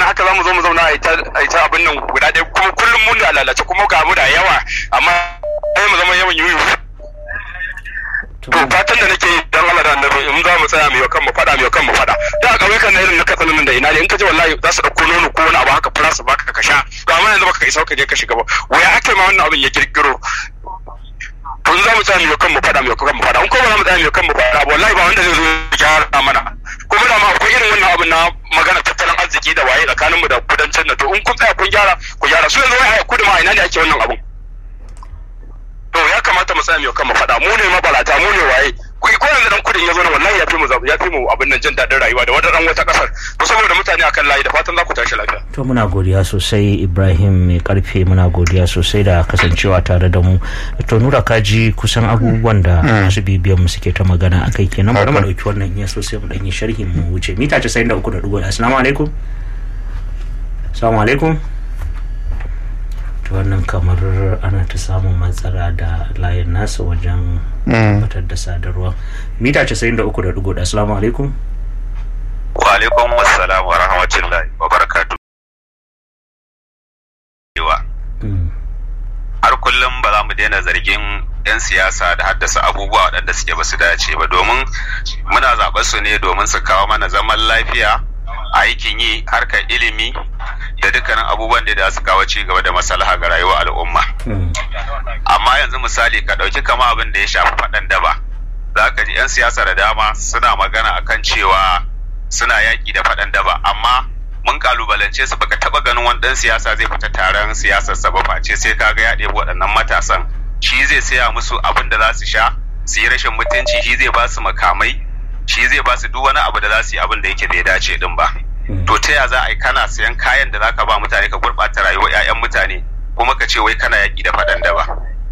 haka za mu zo mu zauna a ita abin nan guda ɗaya kuma kullum mun da lalace kuma ga mu da yawa amma sai mu zama yawan yuyu to fatan da nake yi dan Allah da annabi in za mu tsaya mu kan mu fada mu kan mu fada da a ƙauyukan na irin na katsanin nan da ina ne in ka je wallahi za su ɗauko nono ko wani abu haka fara su baka ka sha to amma yanzu baka isa ka je ka shiga ba waya ake ma wannan abin ya kirkiro to za mu tsaya mu kan mu fada mu kan mu fada in ko ba za mu tsaya mu kan mu fada wallahi ba wanda zai zo ya gyara mana kuma da ma akwai irin wannan abin na magana tattalin arziki da waye tsakaninmu da kudancin na to in kun tsaya kun gyara ku gyara su yanzu wai a kudu ma ina ne ake wannan abun to ya kamata mu tsaya mu kan mu fada mu ne mabalata mu ne waye ku ko yanzu dan kudin ya zo na wallahi ya fi mu ya fi mu abin nan jin daɗin rayuwa da wata wata kasar to saboda mutane akan layi da fatan za ku tashi lafiya to muna godiya sosai Ibrahim mai karfe muna godiya sosai da kasancewa tare da mu to nura kaji kusan abubuwan da masu bibiyan mu suke ta magana akai kenan bari mu dauki wannan iya sosai mu dan yi sharhi mu wuce mita 93.1 assalamu alaikum assalamu alaikum to wannan kamar ana ta samun matsala da layin nasa wajen batar da sadarwa mita 93.1 assalamu alaikum wa alaikum assalam wa rahmatullahi wa barakatu har kullum ba za mu daina zargin 'yan siyasa da haddasa abubuwa waɗanda suke ba su dace ba domin muna zaɓar su ne domin su kawo mana zaman lafiya aikin yi harkar ilimi da dukkanin abubuwan da za su kawo ci gaba da maslaha ga rayuwar al'umma. Amma yanzu misali ka ɗauki kama abin da ya shafi faɗan daba. Za ka ji 'yan siyasa da dama suna magana akan cewa suna yaƙi da faɗan daba amma mun kalubalance su baka taɓa ganin wani ɗan siyasa zai fita taron siyasar sa ba face sai kaga ya ɗebi waɗannan matasan shi zai saya musu abin da za su sha su yi rashin mutunci shi zai ba su makamai shi zai ba su duk wani abu da za su yi abin da yake bai dace din ba. to ta ya za a yi kana sayan kayan da zaka ba mutane ka gurɓata rayuwar 'ya'yan mutane kuma ka ce wai kana yaƙi da faɗan da ba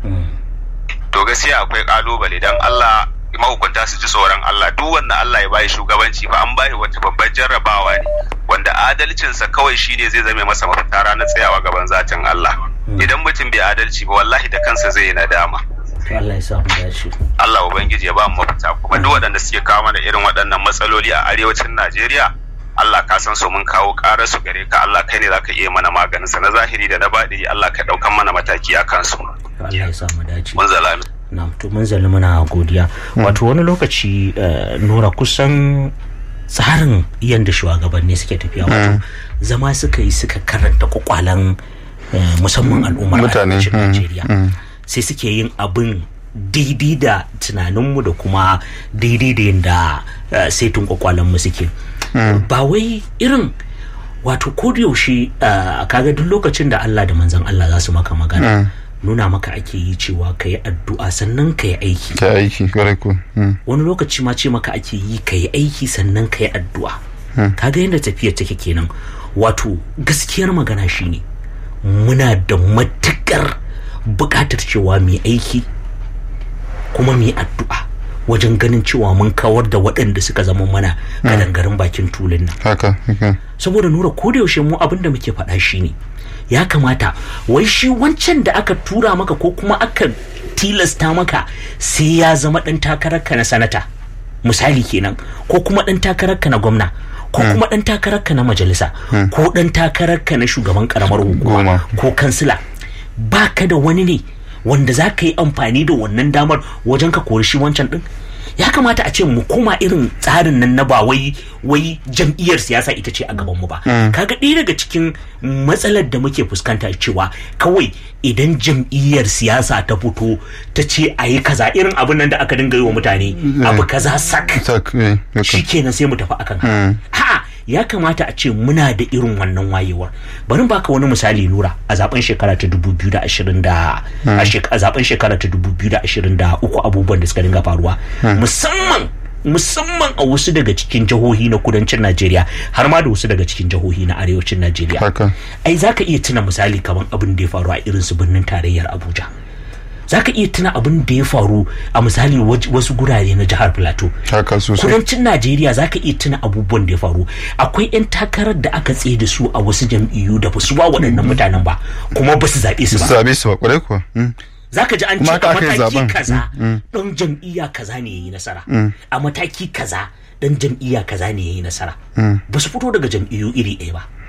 to gaskiya akwai ƙalubale don Allah mahukunta su ji tsoron Allah duk wanda Allah ya bayi shugabanci ba an bayi wata babbar jarrabawa ne wanda adalcinsa kawai shine zai zame masa mafita ranar tsayawa gaban zatin Allah idan mutum bai adalci ba wallahi da kansa zai yi nadama Allah ya samu dace Allah ubangiji ya ba mu mafita kuma duk waɗanda suke kawo mana irin waɗannan matsaloli a arewacin Najeriya Allah ka san su mun kawo ƙarar su gare ka Allah kai ne zaka iya mana maganin sa na zahiri da na baɗi Allah ka ɗaukan mana mataki a kansu. Allah ya samu dace. Mun zalami. Na to mun zali muna godiya. Wato wani lokaci Nura kusan tsarin yadda shugabanni suke tafiya wato zama suka yi suka karanta kwakwalan musamman al'ummar arewacin Najeriya. Sai suke yin abin daidai da tunaninmu da kuma daidai da yadda saitun kwakwalanmu suke. ba wai irin wato yaushe kaga duk lokacin da Allah da manzan Allah za su maka magana nuna maka ake yi cewa ka yi addu'a sannan ka yi aiki ka aiki ku wani lokaci ma ce maka ake yi ka yi aiki sannan ka yi addu'a kaga yadda tafiyar take kenan wato gaskiyar magana shine muna da matukar buƙatar cewa mai aiki kuma mai addu'a wajen ganin cewa mun kawar da waɗanda suka zama mana kadangarin bakin tulun nan. Haka, haka. Saboda nura ko da yaushe mu abin da muke faɗa shi ne ya kamata wai shi wancan da aka tura maka ko kuma aka tilasta maka sai ya zama ɗan takararka na sanata misali kenan ko kuma ɗan takararka na gwamna ko kuma ɗan takararka na majalisa ko ɗan takararka na shugaban ƙaramar hukuma ko kansila baka da wani ne wanda za ka yi amfani da wannan damar wajen ka kori shi wancan din ya kamata a ce mu koma irin tsarin nan na ba wai wai jam'iyyar siyasa ita ce a gaban mu ba kaga ɗaya daga cikin matsalar da muke fuskanta cewa kawai idan jam'iyyar siyasa ta fito ta ce a yi kaza irin abin nan da aka dinga yi wa mutane abu kaza sak shikenan sai mu tafi akan ha ya kamata a ce muna da irin wannan wayewar bari baka wani misali nura a zaben shekara ta 2020 da a zaben shekara ta 2023 abubuwan da suka dinga faruwa musamman musamman a wasu daga cikin jihohi na kudancin Najeriya har ma da wasu daga cikin jihohi na arewacin Najeriya ai zaka iya tuna misali kamar abin da ya faru a irin su birnin tarayyar Abuja za ka iya tuna abin da ya faru a misali wasu gurare na jihar plateau kudancin najeriya za ka iya tuna abubuwan da ya faru akwai 'yan takarar da aka tsaye da su a wasu jam'iyyu da ba su ba waɗannan mutanen ba kuma ba su zaɓe su ba zaɓe su ba ƙwarai kuwa za ka ji an ce a mataki kaza ɗan jam'iyya kaza ne ya yi nasara a mataki kaza ɗan jam'iyya kaza ne ya yi nasara ba su fito daga jam'iyyu iri ɗaya ba